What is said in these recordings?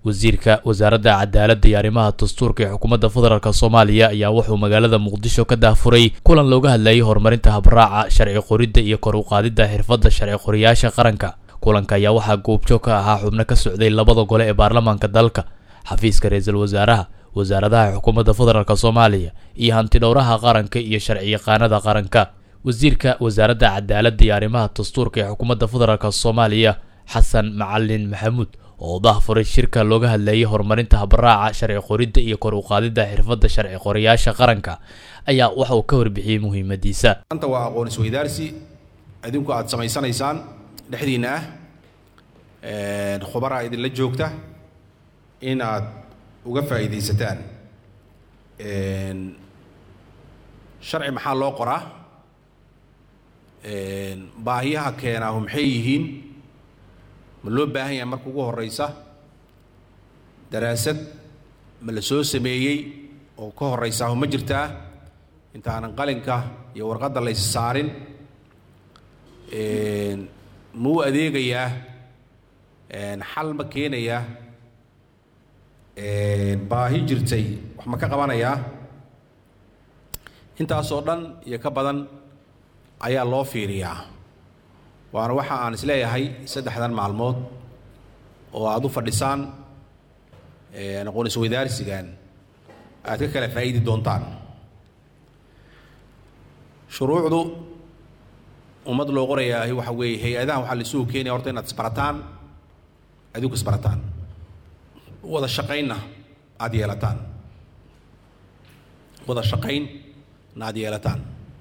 wasiirka wasaaradda cadaaladda iyo arrimaha dastuurka ee xukuumadda federaalk soomaaliya ayaa wuxuu magaalada muqdisho ka daafuray kulan looga hadlayay horumarinta habraaca sharci qoridda iyo kor u qaadidda xirfadda sharci qoriyaasha qaranka kulanka ayaa waxaa goobjoog ka ahaa xubno ka socday labada gole ee baarlamaanka dalka xafiiska ra-iisul wasaaraha wasaaradaha xukuumadda federaalk soomaaliya iyo hantidhowraha qaranka iyo sharci yaqaanada qaranka wasiirka wasaaradda cadaaladda iyo arrimaha dastuurka ee xukuumadda federaalk soomaaliya xasan macalin maxamuud oo dahfuray shirka looga hadlayay horumarinta habraaca sharci qoridda iyo kor u qaadidda xirfadda sharci qorayaasha qaranka ayaa waxa uu ka warbixiyey muhiimadiisa maanta waa aqoon isweydaarsi idinku aad samaysanaysaan dhexdiinna ah khubaraa idinla joogta in aad uga faa'iidaysataan sharci maxaa loo qoraa baahiyaha keenaahu maxay yihiin ma loo baahan yahay marka ugu horreysa daraasad ma la soo sameeyey oo ka horreysaahu ma jirtaa intaanan qalinka iyo warqadda lays saarin ma u adeegayaa xal ma keenayaa baahi jirtay wax ma ka qabanayaa intaasoo dhan iyo ka badan ayaa loo fiiriyaa waana waxa aan isleeyahay saddexdan maalmood oo aad u fadhisaan aqoon isweydaarsigan aad ka kala faa'iidi doontaan shuruucdu ummad loo qorayaahi waxa weeye hay-adahan waxaa laisugu keenaya horta inaad isbarataan adinku isbarataan wada shaqaynna aad yeelataan wada shaqayn na aad yeelataan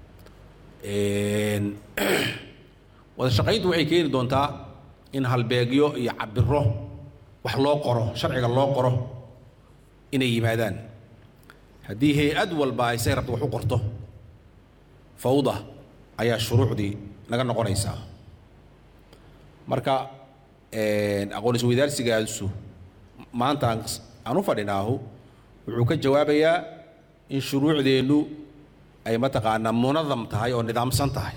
wada shaqayntu waxay keeni doontaa in halbeegyo iyo cabiro wax loo qoro sharciga loo qoro inay yimaadaan haddii hay-ad walba ay say rabto wax u qorto fawda ayaa shuruucdii naga noqonaysaa marka aqoon isweydaarsigaasu maanta aan u fadhinaahu wuxuu ka jawaabayaa in shuruucdeennu ay mataqaanaa munadam tahay oo nidaamsan tahay